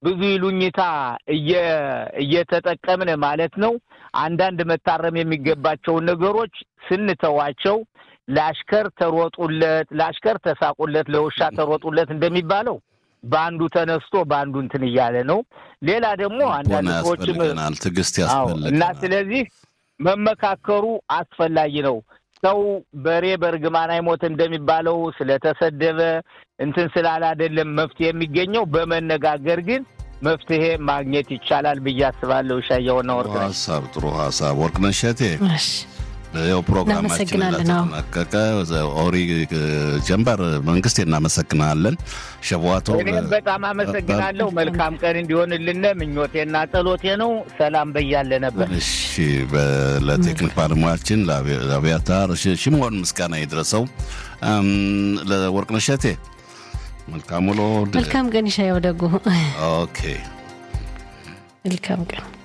ብዙ ይሉኝታ እየተጠቀምን ማለት ነው አንዳንድ መታረም የሚገባቸውን ነገሮች ስንተዋቸው ለአሽከር ተሮጡለት፣ ለአሽከር ተሳቁለት፣ ለውሻ ተሮጡለት እንደሚባለው በአንዱ ተነስቶ በአንዱ እንትን እያለ ነው። ሌላ ደግሞ አንዳንድ ሰዎችም ትዕግስት እና ያስፈልገናል። ስለዚህ መመካከሩ አስፈላጊ ነው። ሰው በሬ በእርግማን አይሞት እንደሚባለው ስለተሰደበ እንትን ስላለ አይደለም መፍትሄ የሚገኘው በመነጋገር ግን መፍትሄ ማግኘት ይቻላል ብዬ አስባለሁ። ሻየውና ወርቅ ጥሩ ሀሳብ ጥሩ ሀሳብ ወርቅነሽ እሸቴ እሺ ያው ፕሮግራማችን እናመሰግናለን። አዎ። ለተጠናቀቀ ኦሪ ጀንበር መንግስት እናመሰግናለን። ሸቧቶ እኔም በጣም አመሰግናለሁ። መልካም ቀን እንዲሆንልን ምኞቴና ጸሎቴ ነው። ሰላም በያለ ነበር። እሺ በ- ለቴክኒክ ባለሙያችን ለአብያ- ለአብያታር ሽ- ሽምሆን ምስጋና ይድረሰው። እም፣ ለወርቅነሽ እሸቴ መልካም ውሎ። መልካም ቀን ይሻየው ደጉ ኦኬ መልካም ቀን